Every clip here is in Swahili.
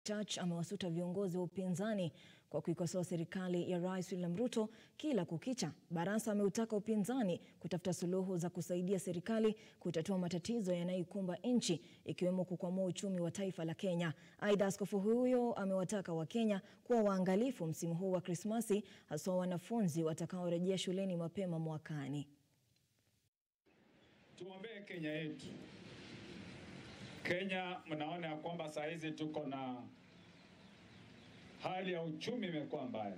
Church amewasuta viongozi wa upinzani kwa kuikosoa serikali ya Rais William Ruto kila kukicha. Barasa ameutaka upinzani kutafuta suluhu za kusaidia serikali kutatua matatizo yanayoikumba nchi ikiwemo kukwamua uchumi wa taifa la Kenya. Aidha, askofu huyo amewataka Wakenya kuwa waangalifu msimu huu wa Krismasi, haswa wanafunzi watakaorejea shuleni mapema mwakani. Tuombee Kenya yetu. Kenya mnaona ya kwamba saa hizi tuko na hali ya uchumi imekuwa mbaya.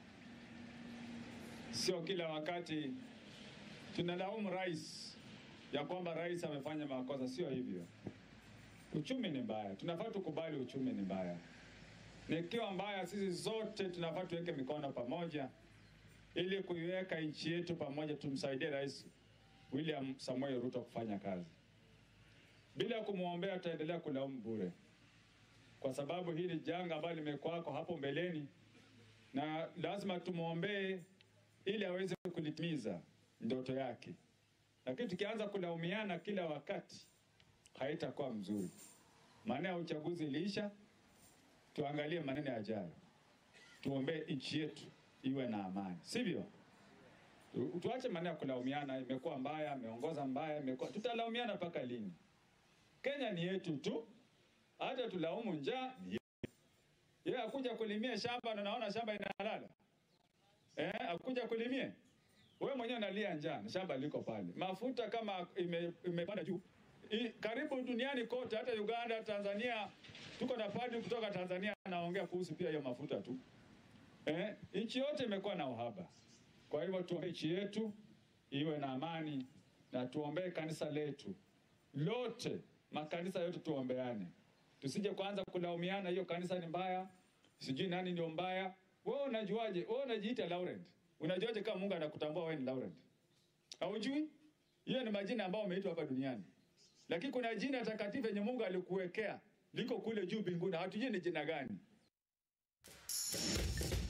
Sio kila wakati tunalaumu rais ya kwamba rais amefanya makosa, sio hivyo. Uchumi ni mbaya, tunafaa tukubali uchumi ni mbaya. Nikiwa mbaya, sisi zote tunafaa tuweke mikono pamoja ili kuiweka nchi yetu pamoja, tumsaidie Rais William Samoei Ruto kufanya kazi. Bila kumwombea tutaendelea kulaumu bure, kwa sababu hili janga ambalo limekuwako hapo mbeleni, na lazima tumwombee ili aweze kulitimiza ndoto yake. Lakini tukianza kulaumiana kila wakati haitakuwa mzuri. Maana ya uchaguzi iliisha, tuangalie maneno yajayo, tuombee nchi yetu iwe na amani, sivyo? Tu- Tuache maneno ya kulaumiana, imekuwa mbaya, ameongoza mbaya, imekuwa tutalaumiana mpaka lini? Kenya ni yetu tu, hata tulaumu njaa ni yetu. Yeye akuja kulimia shamba na naona shamba inalala eh, akuja kulimie wewe mwenyewe unalia njaa na shamba liko pale, mafuta kama ime- imepanda juu I, karibu duniani kote, hata Uganda, Tanzania, tuko na padri kutoka Tanzania anaongea kuhusu pia hiyo mafuta tu eh, nchi yote imekuwa na uhaba. Kwa hivyo tuombee nchi yetu iwe na amani na tuombee kanisa letu lote, makanisa yote tuombeane, tusije kuanza kulaumiana, hiyo kanisa ni mbaya, sijui nani ndio mbaya. Wewe unajuaje? Wewe unajiita Laurent, unajuaje kama Mungu anakutambua wewe ni Laurent? Haujui? Hiyo ni majina ambayo umeitwa hapa duniani, lakini kuna jina takatifu yenye Mungu alikuwekea liko kule juu mbinguni, hatujui ni jina gani.